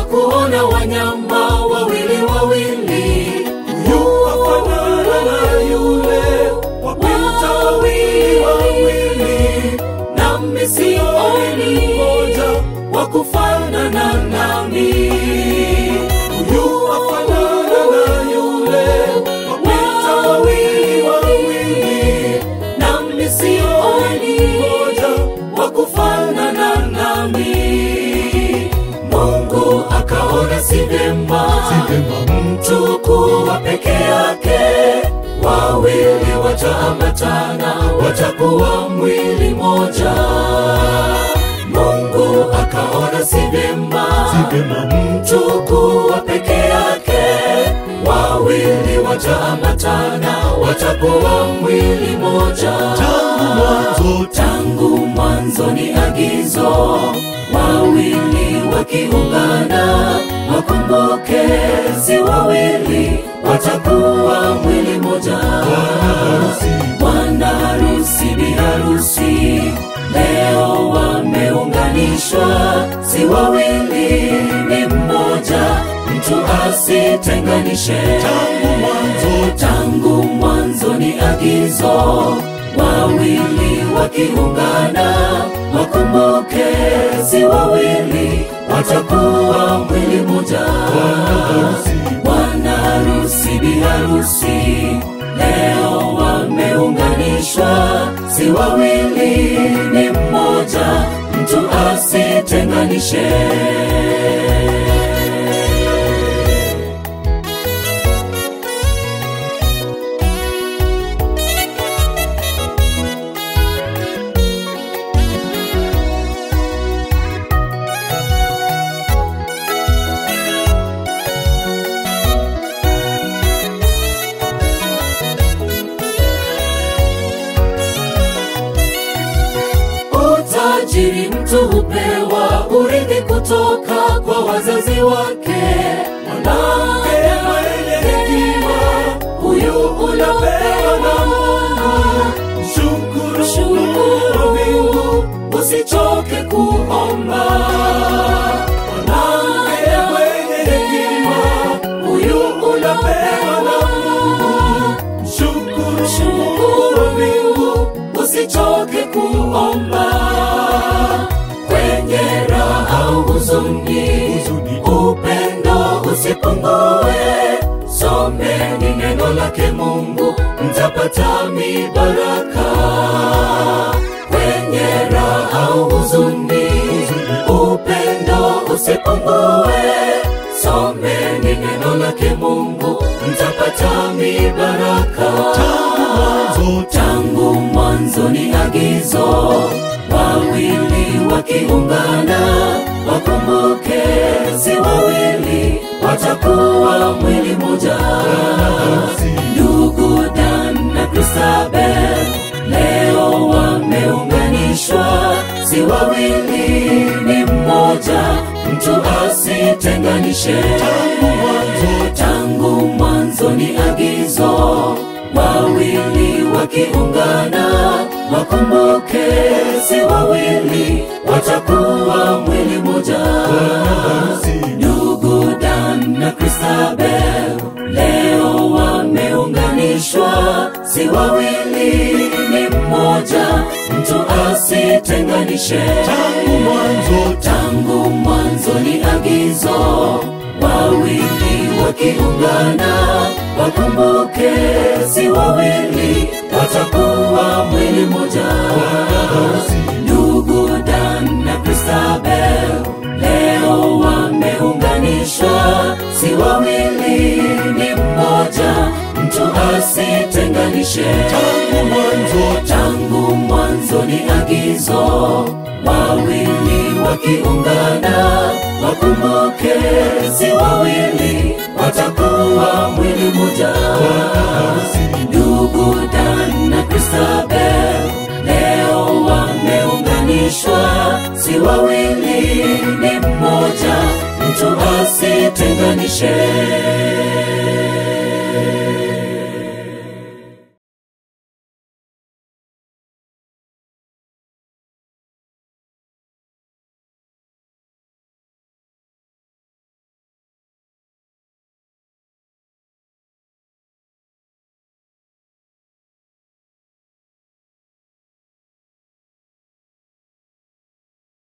kuona wanyama wawili wawili, Huyu afanana na yule, wapita wawili wawili, nami sioni mmoja. wa kufanana nami. Huyu afanana na yule, wapita wawili wawili, nami sioni mmoja. wa kufanana nami. Mungu akaona si vyema mtu kuwa peke yake, wawili wataambatana, watakuwa mwili moja. Mungu akaona si vyema mtu kuwa peke yake, wawili wataambatana, watakuwa mwili moja. Tangu mwanzo, tangu mwanzo ni agizo, wawili wakiungana, wakumbuke si wawili, watakuwa mwili moja. Bwana harusi, bi harusi leo wameunganishwa, si wawili, ni mmoja, mtu asitenganishe. Tangu mwanzo, tangu mwanzo ni agizo, wawili wakiungana, wakumbuke si wawili, watakuwa mwili moja. Bwana harusi, bi harusi leo wameunganishwa, si wawili, ni mmoja, mtu asitenganishe. Utajiri mtu hupewa urithi kutoka kwa wazazi wake. Mwanamke mwenye hekima, huyu unapewa na Mungu. shukuru Shukuru Mungu, usichoke kuomba. Mwanamke mwenye hekima, huyu unapewa na Mungu. shukuru Shukuru Mungu, usichoke kuomba. Kwenye raha au huzuni, Huzuni. upendo usipungue. Someni neno lake Mungu, mtapata mibaraka. Kwenye raha au huzuni, upendo usipungue. Someni neno lake Mungu, mtapata mibaraka. Tangu mwanzo, Tangu mwanzo ni agizo, wawili wakiungana, wakumbuke si wawili, watakuwa mwili moja. Ndugu Dan na Christabel leo wameunganishwa, si wawili, ni mmoja, mtu asitenganishe. Tangu mwanzo, tangu mwanzo ni agizo, wawili wakiungana, wakumbuke si wawili, watakuwa mwili moja. Ndugu Dan na Christabel leo wameunganishwa, si wawili, ni mmoja, mtu asitenganishe. tangu mwanzo, Tangu mwanzo ni agizo, wawili wakiungana, wakumbuke si wawili, watakuwa mwili moja. Ndugu Dan na Christabel leo wameunganishwa, si wawili, ni mmoja, mtu asitenganishe. tangu mwanzo, Tangu mwanzo ni agizo, wawili wakiungana, wakumbuke si wawili, watakuwa mwili moja. Ndugu Dan na Christabel leo wameunganishwa, si wawili, ni mmoja, mtu asitenganishe.